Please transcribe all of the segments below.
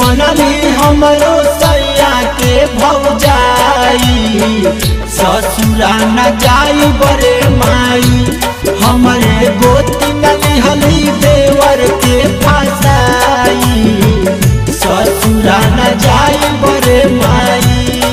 बनली हमरो सैया के भौजाई ससुरा न जाई बरे माई हमरे गोती न लिहली देवर के फसाई ससुरा न जाई बरे माई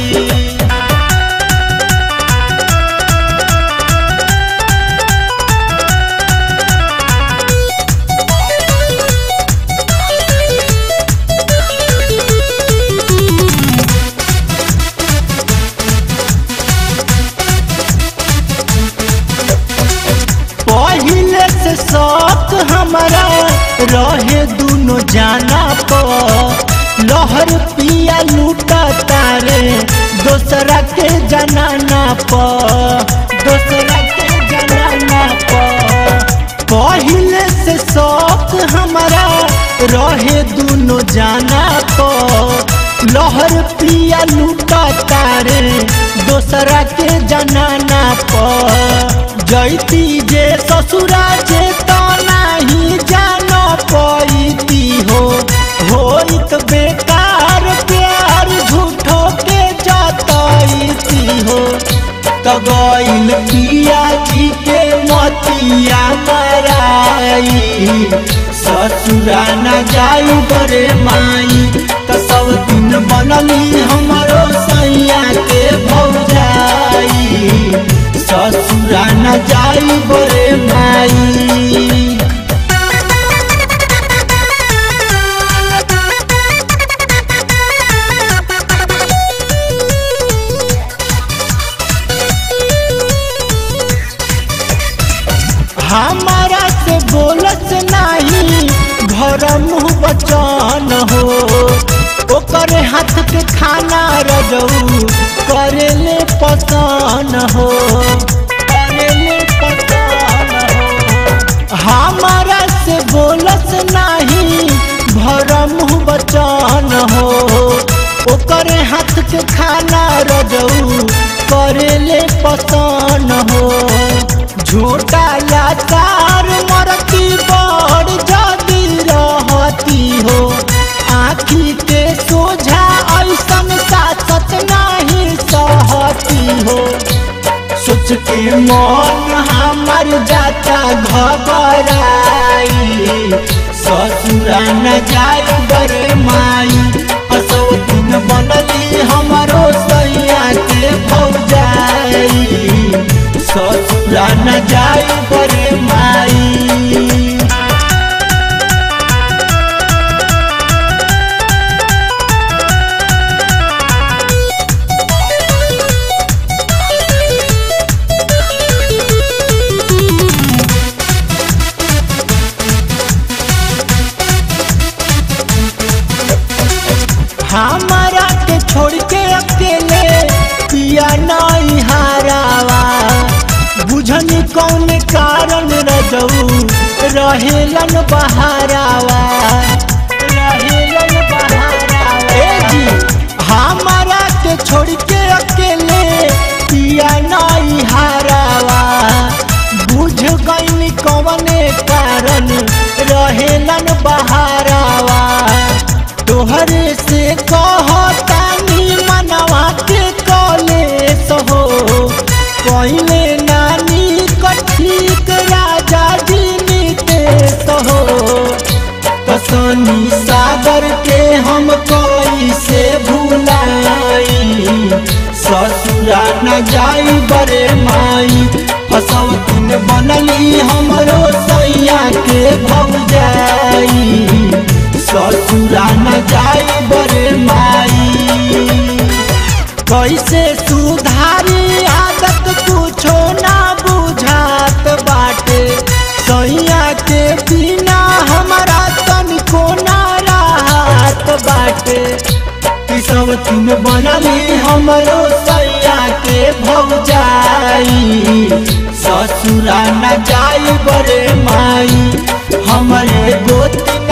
पहिले से शौक हमारा रहे दोनों जाना पर लहर पिया लूटा तारे दोसरा के जनाना पर दोसरा के जनाना पर पहिले से शौक हमारा रहे दोनों जाना पर लहर पिया लूटा तारे दोसरा के जनाना पर जैती जे ससुरा जे तो नहीं जान पैती हो होइत बेकार प्यार झूठो के जतैती हो तो गइल पिया जी के मतिया मराई ससुरा न जाई बरे माई तो सब दिन बनली हमारो सैया के भौजाई ससुरा न जाई बरे माई हमारा से बोलत नहीं घर मुँह बचन हो ओकर हाथ के खाना रजऊ करे ले पसन हो करे ले पसन हो हमारा से बोलत नहीं घर मुँह बचन हो ओकर हाथ के खाना रजऊ करे ले पसन हो झूठा लाचार मरती बड़ जदी रहती हो आखी के सोझा ऐसन सासत नहीं सहती हो सोच के मन हमर जाता घबराई ससुरा न जाए बरे माई असो दिन बनली हमरो सैया के भौजाई ससुरा न जाई बरे माई हमारा के छोड़ के अकेले पिया नहीं हारावा बुझनी कौन कारण रजऊ रहेलन बहारावा रहेलन बहारावा ए जी हमारा के छोड़ के अकेले पिया नहीं हारावा बुझ गईन कौने कारण रहेलन बहारावा तोहरे से कहतानी मनवा के कलेस हो कहले नानी कठिक राजा जी नीतेश हो कसनी सागर के हम कैसे भूलाई ससुरा न जाई बरे माई फसवतिन बनली हमरो सैया के भौजाई ससुरा न जाई बरे माई कैसे सुधारी आदत कुछो ना बुझात बाटे सैया के बिना हमारा तनिको ना राहत बाटे कि सब तीन बनली हमरो सैया के भौजाई ससुरा न जाई बरे माई हमरे गोती